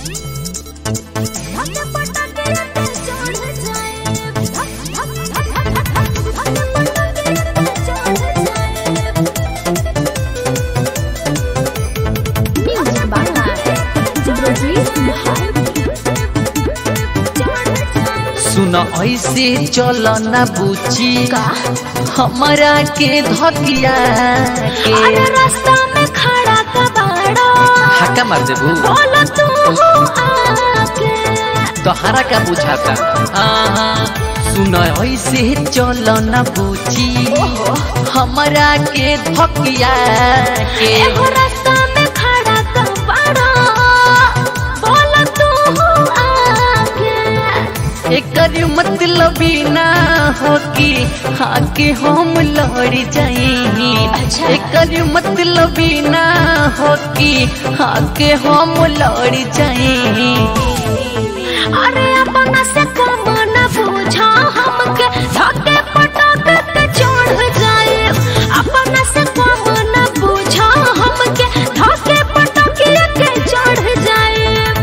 सुन ऐसे चल न बुची हमारा के धकिया के अरे रास्ता में खड़ा कबाड़ो हक्का मार देबू बोलो तू आके तोहरा का बुझाता आहा, सुन ऐसे चल न बुची हमारा के धकिया के एगो रास्ता में खड़ा कबाड़ो बोलो तू आके एकर मतलब ई ना हो कि हाँ के हम लड़ जाई अच्छा। एकर मतलब ई ना हो कि हाँ के हम लड़ जाई अरे अपना से कम न पूछा हमके धके पटक के चढ़ जाए अपना से कम न पूछा हमके धके पटक के चढ़ जाए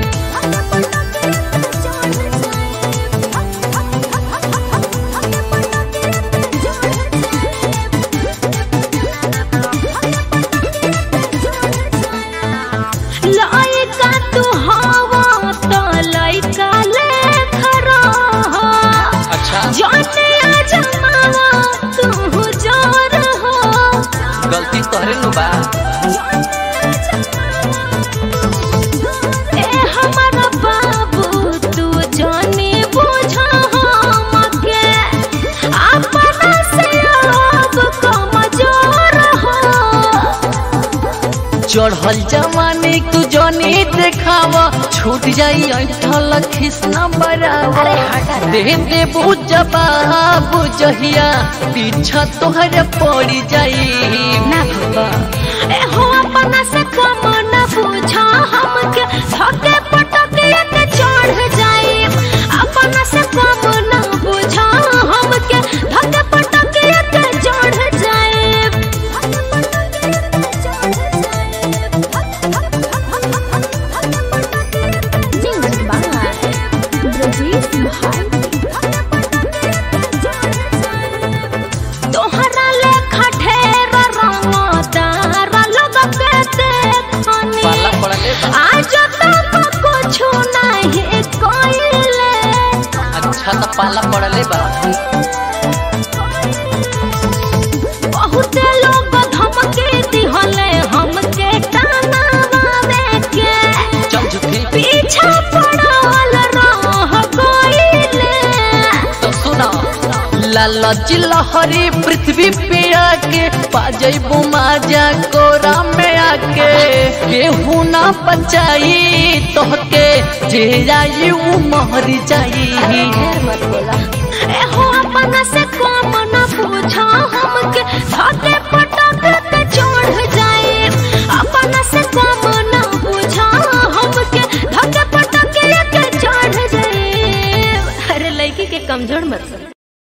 लइका तू हवा त लइका ले खरा अच्छा जाने आ जमावा तू जोर हो गलती तोहरे नु बा ए हमारा बाबू तू जाने बुझा हमके अपना से अब कमजोर हो चढ़ल जवानी तू जनी देखाव छूट जाई ऐठल खिसना बराबर दे दे बुझबा बुझहिया पीछा तोहर पड़ जाई ए हो अपना से कम न पूछा हमके धके पटके के चढ़ जाए अपना से कम न पूछा हमके धके पटके के चढ़ जाए तोहरा लेखा ढेर रंगदार लोग के देखनी पाला पड़ले बा आज तक कुछ नहीं कोइले अच्छा तो पाला पड़ले बा बहुत लोग धमके दिहले हमके काना के चल झुकी पीछा पड़ल रह गइले तो सुना लालच लहरी पृथ्वी पे आके पाजैबू माजा कोरा में आके केहू ना बचाई तोहके जे जाई ऊ महर जाई